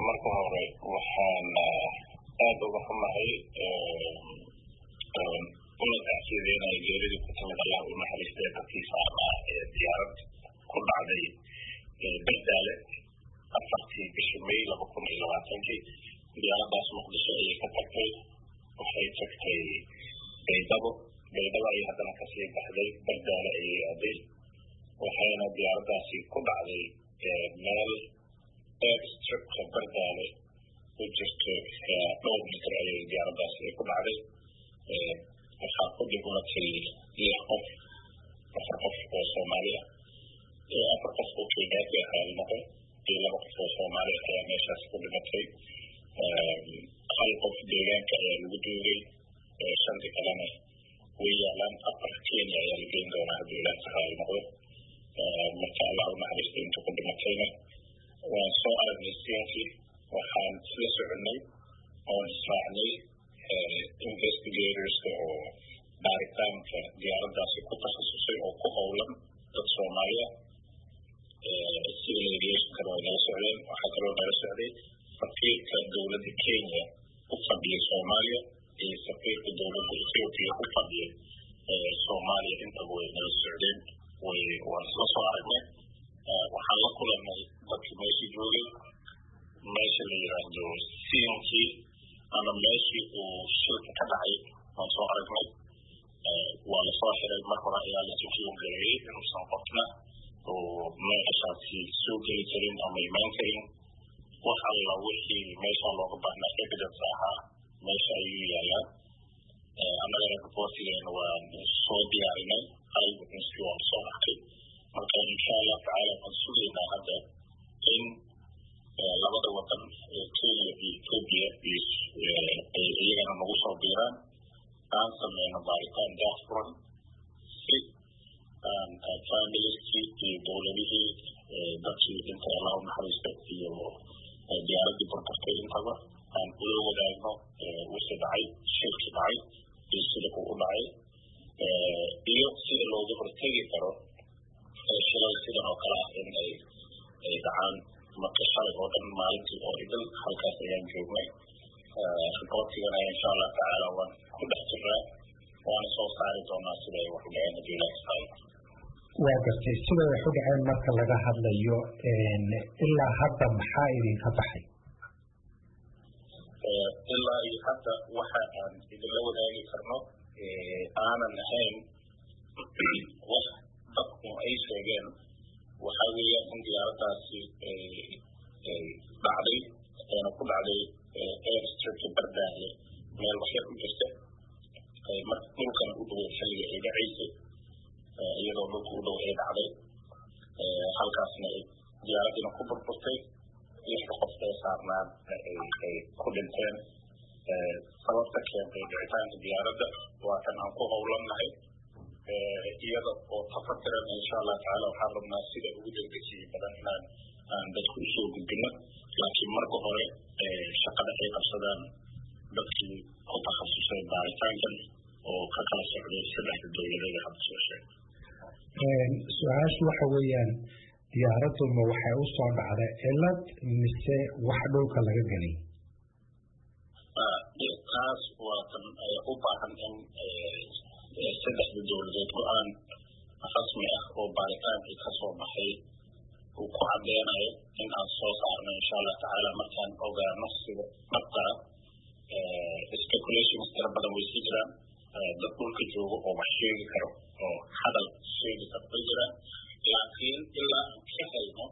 marka hore waxaan aada uga xumahay una tacsiyadeynaya geeridii ku timid allah u naxariista ee dadkii saarnaa ee diyaarad ku dhacday berdaale afartii bishii may laba kun iyo labaatankii diyaaradaas muqdisho ayay ka tagtay waxay tagtay baydhabo baydhabo ayay haddana kasii baxday berdaale ayay aaday waxayna diyaaradaasi ku dhacday meel airstripka berdaale u jirto dhowr mitir ayay diyaaradaasi ku dhacday waxaa ku dhigmatay lix qof afar qof oo soomaali ah afar qof oo kenyaati ahaa noqon iyo laba qof oo soomaali ah ayaa meeshaas ku dhimatay hal qof deegaanka ayaa lagu duugay shanti kalena way yaalaan afar kenya ayaa la geyn doonaa haddii ilaah tacaala noqdo marka allah u naxariista inta ku dhimatayna waan soo aragnay siinkii waxaan isla soconay oon israacnay investigatorska oo baaritaanka diyaaradaasi ku takhasusay oo ku howlan dad soomaaliya civil aviationkana way nala socdeen waxaa kaloo nala socday safiirka dowladda kenya u fadhiya soomaaliya iyo safiirka dowladda ethiopia u fadhiya soomaaliya intaba way nala socdeen way waan isla soo aragnay waxaan la kulanay dadkii meesha joogay meesha la yiraahdo siinkii ama meeshii uu shilka ka dhacay waan soo aragnay waa lasoo xiray mar hore ayaa la sukiyo gareeyey inuusan qofna oo meeshaasi soo geli karin ama imaan karin wax alla wixii meesha looga baahnaa evidence ahaa meesha ayuu yaalaa annagana reportigeena waan soo diyaarinay hal witnesskii waan soo arkay marka insha allah tacaala waan sugaynaa hadda in labada wadan ee kenya iyo ethiopia ay iyagana nagu soo biiraan aan sameyno baaritaan daahfuran si aan familiskii iyo dowladihii dadkii inta allah u naxariista iyo diyaaradii burburtay intaba aan ula wadaagno wixii dhacay shilkii dhacay iyo sida uu u dhacay iyo sida looga hortegi karo shilal sidan oo kale ah in ay ay dhacaan marka shalay oo dhan maalintii oo idil halkaas ayaan joognay reportigana insha allah tacaala waan ku dhex jiraa waana soo saari doonaa sida ay wax u dhaceen haddii ilaah tacaala waa gartay sida wax u dhaceen marka laga hadlayo ilaa hadda maxaa idinka baxay ilaa iyo hadda waxa aan idinla wadaagi karno aanan ahayn wax dadku ay sheegeen waxa weeyaan in diyaaradaasi dhacday ayna ku dhacday airstripka bardaale meel waxyar u jirta marka dhulkana u dhow xilliga ay dhacaysay iyadoo dhulka u dhow ay dhacday halkaasna diyaaraddiina ku burburtay lixda qof ee saarnaan ay ku dhinteen sababta keentay dhicitaanka diyaaradda waa kan aan ku howlannahay iyada oo tafatiran insha allah tacaala waxaan rabnaa sida ugu degdegsiya badan inaan aan dadku usoo gudbino laakiin marka hore shaqada ay qabsadaan dadkii ku takhasusay baaritaankan oo ka kala socday saddexda dowladeed ee hadda soo sheegay su-aashu waxa weeyaan diyaaraduma waxay u soo dhacday cilad mise wax dhulka laga gelay taas waa tan u baahan in saddexda dowladeed go-aan rasmi ah oo baaritaankii ka soo baxay uu ku cadeynayo in aan soo saarno insha allah tacaala markaan ogaano sida dhabtaa speculations tira badan way sii jiraan dad dhulka joogo oo wax sheegi karo oo hadal sheegi karo way jiraan laakiin ilaa aan ka helno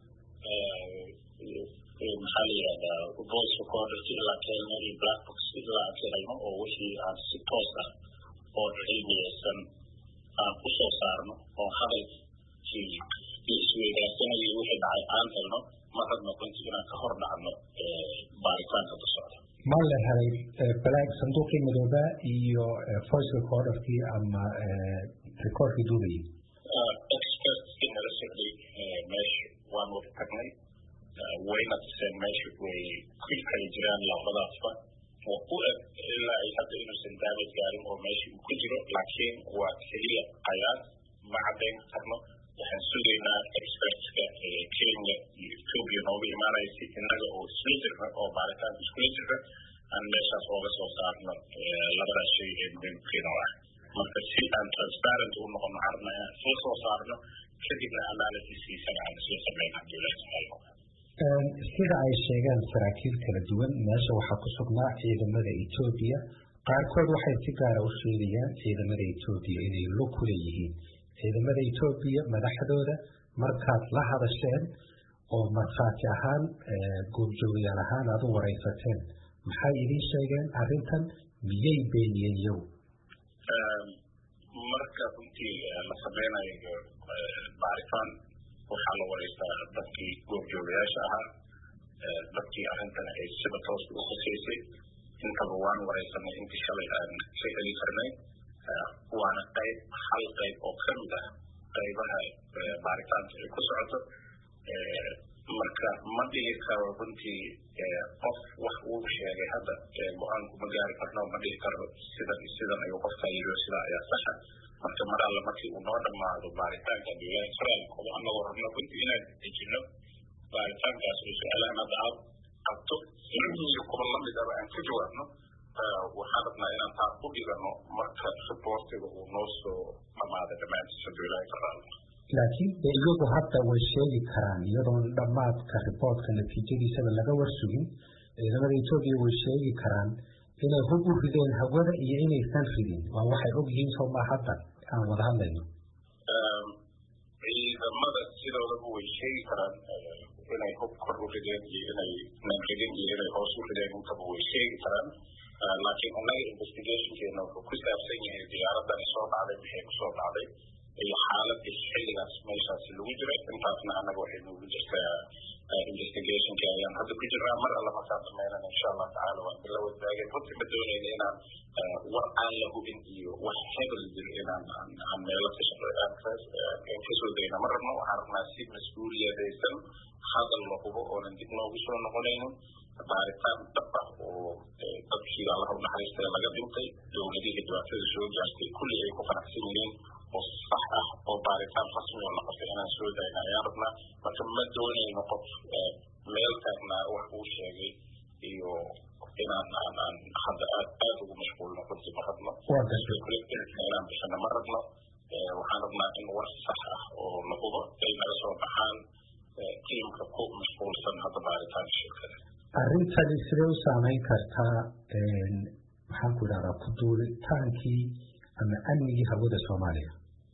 maxaa la yihahdaa voice recorders ilaa ka helno iyo black box ilaa aan ka helno oo wixii aan si toos ah oo cilmiyeysan aan ku soo saarno oo hadalkii iyo isweydaarsanayay wixii dhacay aan helno ma rabno runti inaan ka hor dhacno baaritaanka ku socda ma la helay balaag sanduuqii midooba iyo voice recorderkii ama recordkii duubayay expertskii nala socday meesha waan wada tagnay wayna tuseen meesha way ku kala jiraan labadaasba oo u eg ilaa ay hadda inuusan daamad gaarin oo meesha uu ku jiro laakiin waa keliya qayaas ma caddayn karno waxaan sugaynaa expertska kenya iyo ethiopia nooga imaanaysa innaga oo isla jirna oo baaritaan iskula jirna aan meeshaas ooga soo saarno labadaas shay ee muhiimkiina ah marka si aan transparent u noqono waxaan rabnaa inaan isla soo saarno kadibna analysiskiisana aan isla samayno haddii ilahi subxaana wataala sida ay sheegeen saraakiil kala duwan meesha waxaa ku sugnaa ciidamada etoobiya qaarkood waxay si gaara u sheegayaan ciidamada etoobiya inay lug ku leeyihiin ciidamada etoobiya madaxdooda markaad la hadasheen oo markhaati ahaan goobjoogayaal ahaan aad u waraysateen maxay idiin sheegeen arrintan miyay beeniyeen iyagu marka runtii la sameynayo baaritaan waxaa la wareystaa dadkii goobjoogayaasha ahaa dadkii arrintan ay sida tooska u khuseysay intaba waan wareysanay intii shalay aan ka heli karnay waana qayb hal qayb oo ka mid ah qaybaha baaritaanka ay ku socoto marka ma dhihi karo runtii qof wax uu sheegay hadda go-aanku ma gaari karno ma dhihi karo sidan sidan ayuu qofkaa yiri sida ayaa saxa marka mar alle markii uu noo dhammaado baaritaanka bilahi israelkooda annagoo rabno runtii inaan dejino baaritaankaas oo su-aalahan hadda aad qabto iyo kuwa lamid aba aan ka jawaabno waxaan rabnaa inaan taa ku dhigano marka reportiga uu noo soo dhamaaday dhammaantiisa bilahi israel laakiin de iyagu hadda way sheegi karaan iyadoon dhammaadka riboortka natiijadiisaba laga warsugin ciidamada etoobiya way sheegi karaan inay hub u rideen hawada iyo inaysan ridin waa waxay og yihiin sooma hadda aan wada hadlayno ciidamada sidoodaba way sheegi karaan inay hub kor u rideen iyo inay nan ridin iyo inay hoos u rideen intaba way sheegi karaan laakiin annaga investigationkeena wuxuu ku saabsan yahay diyaaradani soo dhacday maxay kusoo dhacday iyo xaaladii xilligaas meeshaasi lagu jiray intaasna annaga waxay noogu jirtaa investigationka ayaan hadda ku jirnaa mar alla markaan sameynana insha allah tacaala waan bila wadaageen runtii ma doonayna inaan war aan la hubin iyo wax hebel jiro inaan aan meelo ka shaqeeyaan kasoo dayna ma rabno waxaan rabnaa si mas-uuliyadaysan hadal la hubo oonan dib noogu soo noqonaynin baaritaan dhab ah oo dadkii allaha u naxariistay laga dhintay dowladihii dhibaatada soo gaartay kulli ay ku qanacsan yihiin oo sax ah oo baaritaan rasmi oo la qabtay inaan soo dayna ayaan rabnaa marka ma doonayno qof meel taagnaa wax uu sheegay iyo inaan aan aan hadda aad aad ugu mashquulno runtii ma rabno inaan bixino ma rabno waxaan rabnaa in war sax ah oo la hubo ay naga soo baxaan tiimka ku mashquulsan hadda baaritaanka shirkada arrintani sidee u saameyn kartaa maxaan ku idhahdaa ku duulitaankii ama amnigii hawada soomaaliya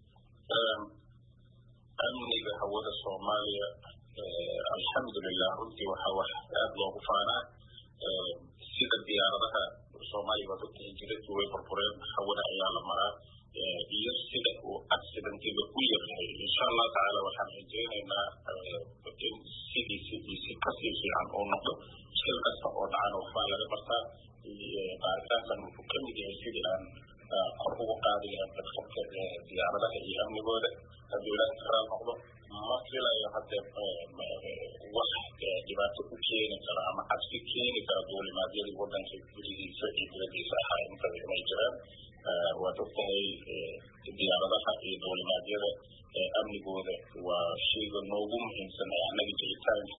amniga hawada soomaaliya alxamdulilah runtii waxaa wax aada loogu faanaa sida diyaaradaha soomaaliya waad ogtahay jiradku way burbureen hawada ayaa la maraa iyo sida uu accidentiga u yahay insha allah tacaala waxaan rajeynaynaa in sidiisi iyo si kasii fiican uu noqdo shil kasta oo dhacana waxbaa laga bartaa baaritaankan wuxuu ka mid yahay sidii aan kor ugu qaadi lahayn dadkabka diyaaradaha iyo amnigooda hadduu ilaahi karaal noqdo ma filayo haddee wax dhibaato u keeni kara ama cabsi keeni kara duulimaadyadii wadanka gudihiisa iyo dibadiisa ahaa intaba inay jiraan waad ogtahay diyaaradaha iyo duulimaadyada amnigooda waa shayga noogu muhiimsan ee annaga jiritaanka